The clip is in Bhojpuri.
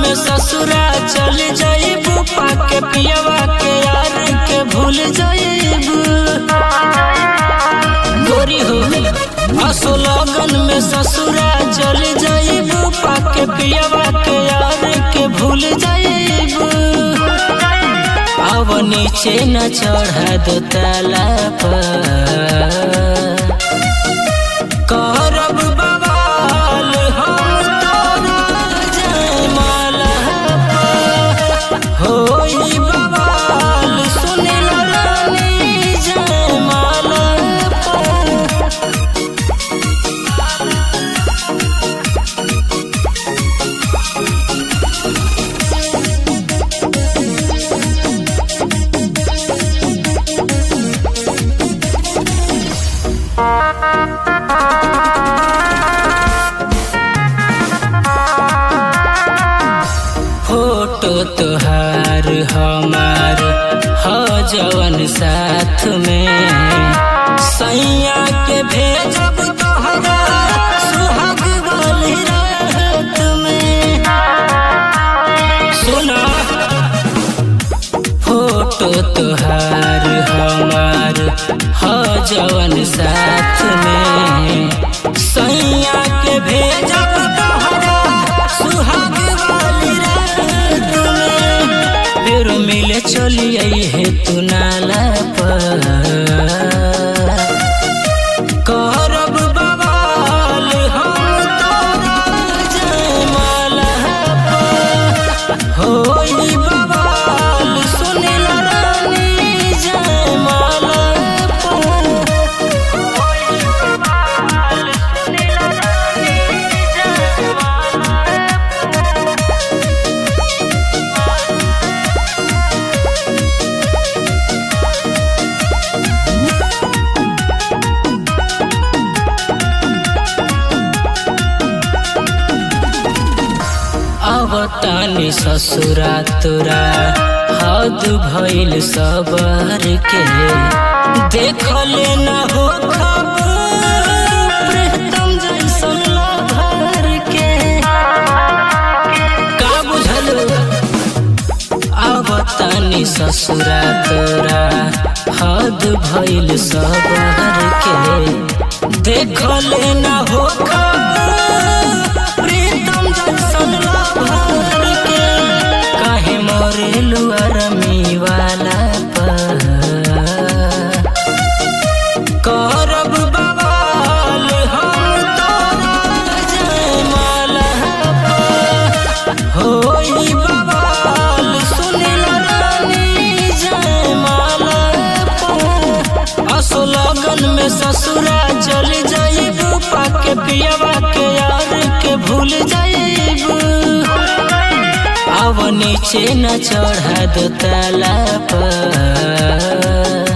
में ससुरा चल जाइबू पाके पियवा के यार के भूल जाइबू गोरी हो असो लगन में ससुरा चल जाइबू पाके पियवा के यार के भूल जाइबू अब नीचे न चढ़ा दो ताला पर करब बवाल हम तोरा जयमाला पर होई बवाल सुनिल रानी जयमाला पर फोटो तोहार हमार ह जवन साथ में सैया के भेजब तोहरा सुहाग वाली रात में सुना फोटो तोहार हमार ह जवन साथ में सैया के भेजब तोहरा सुहाग वाली रात में फिर मिले चलिए हे तू नाला पर करब बवाल हम तोरा जयमाला पर होई बवाल सुनिल रानी जयमाला पर होई बवाल सुनिल रानी जयमाला अब तानी ससुरा तोरा हद भइल सबर के देखले न हो खबर प्रीतम जैसन लभर के का बुझल अब तानी ससुरा तोरा हद भइल सबर के देखले न हो खबर प्रीतम जैसन लभर के काहे मरेलु अरमी वाला पर करब बवाल हम तोरा जयमाला पर होई बवाल सुनिल रानी जयमाला पर असो लगन में ससुरा चल जाइबू पाके पियवा के यार के भूल जाइबू अब नीचे न चढ़ा दो ताला पर